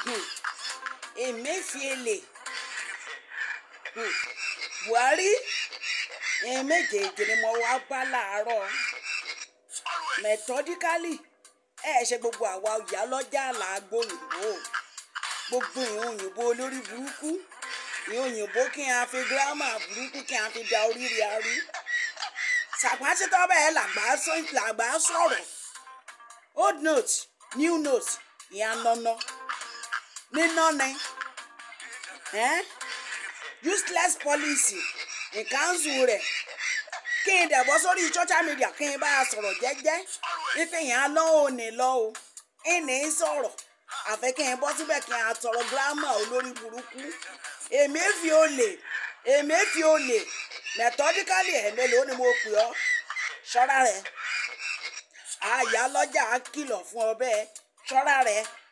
Emefiele Hmm. Buhari ìyẹn méjèèjì ni mo wá bá láàárọ̀ methodically ẹ ṣe gbogbo àwa ìyá lọ́jà làágbó òyìnbó gbogbo ìhun òyìnbó olórí burúkú ìhun òyìnbó kí n fi gírámà burúkú kí n fi da oríire arí sàpàṣítọ́ bẹ́ẹ̀ làgbà sọ- làgbà sọ̀rọ̀ old note new note ìyá nọ́nà níná ni eh? useless policy ìkánṣu rẹ̀ kí n dẹ̀ bọ́ sórí social media kí n bá a sọ̀rọ̀ jẹ́jẹ́ wípé yẹn á lọ́ ò ní lọ́ o ìní sọ̀rọ̀ àfẹ́ kí n bọ́ síbẹ̀ kí n àtọ̀rọ̀ gírámà olórí burúkú èmi fi olè èmi fi olè methodically ẹ̀mélòó ni mo pè ọ́ ṣọ́ra rẹ̀ àyà lọ́jà á kìlọ̀ fún ọ bẹ́ẹ̀ ṣọ́ra rẹ̀